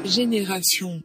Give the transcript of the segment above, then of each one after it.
Génération.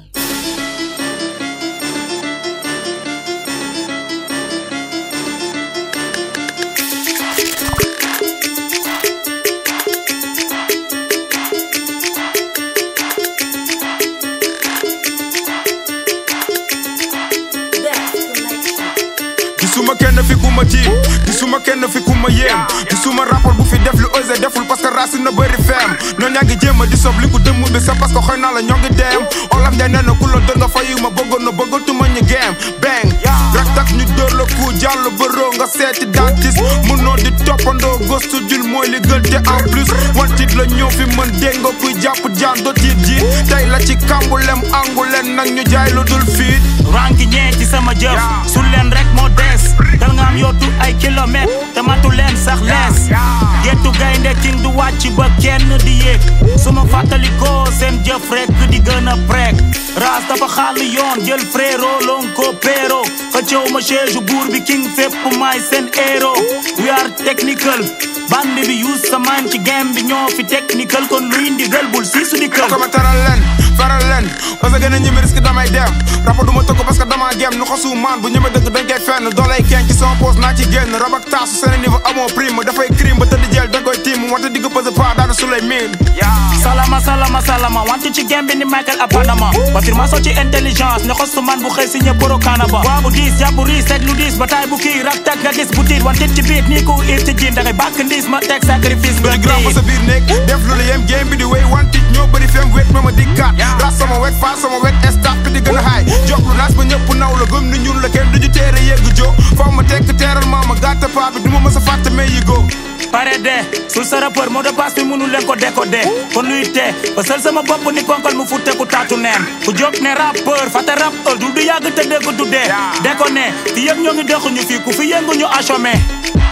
gisuma kenn fi ku ma tiim gisuma kenn fi ku ma yéem gisuma rapport bu fi def lu osé deful parce que racine na bëri feem noonu ñaa ngi jéem a di sob li ku dëmm bi c'est parce que xëy naa la ñoo ngi deem olaf njaay nee na ku la dër nga fayu ma bëggoon na bëggatuma ñu geem bang rak tak ñu dóor la ku jàll bëroo nga seeti dentiste mënoo di toppandoo gëstu jul mooy li gën te en plus wantit la ñëw fi mën dégg nga kuy jàpp jaan do tiit ji tey la ci kambulem angulen nag ñu jaay lu dul fiit ranki ñee ci sama jëf su leen rek moo dees dal nga am yootu ay kilomètre te matu leen sax lees gettu gaynde king du wàcc ba kenn di yéeg su ma fàttalikoo seen jëf rek di gën a prek ras dafa xàll yoon jël fréró lon ko péro xëccëw ma chaise buur bi king fépp maay seen héros we are technical bandi bi use sa man ci game bi ñoo fi technical kon luy ndigal bul si su di kël ko ma taral leen faral leen parce que gën a ñeme risque damay dem rapa du ma tëgg parce que dama gem nu xasu maan bu ñeme dëgg dañ koy fenn doolay kenn ci sama poos naa ci génn rab ak taasu seen niveau amoo prime dafay crime ba tëdd jël da koy tiim wante digg pëse pa daana su lay miin salama salama salama wantu ci gembi ni Michael Apanama confirmation ci intelligence ne xostu man bu xëy si ñëpp boro kanaba waa bu diis jàpp riis teg lu diis ba taay bu kii rak tak nga gis bu tiit wantit ci biit nii ku ir ci jiin da ngay bàkk ndiis ma teg sacrifice nga di grand ba sa biir néeg def lu la yem game bi di wéy wantit ñoo bëri fem wet ma ma dikkaat ras sama wet faa sama wet staff bi di gën a haay jox lu naas ba ñëpp naw la gëm ni ñun la kenn duñu teere yegg jo faw ma tekk teeral maa ma gàtta paa bi du ma mës a fàtte mais yi go pare de sul sa rappeur moo de passe bi mënu leen ko décoder kon luy tee ba sel sama bopp ni konkal mu futte ku taatu neen ku jóg ne rappeur fàtte rap heure du du yàgg te dégg du dee déconné fi yëpp ñoo ngi dëxuñu fii ku fi yëngu ñu achomé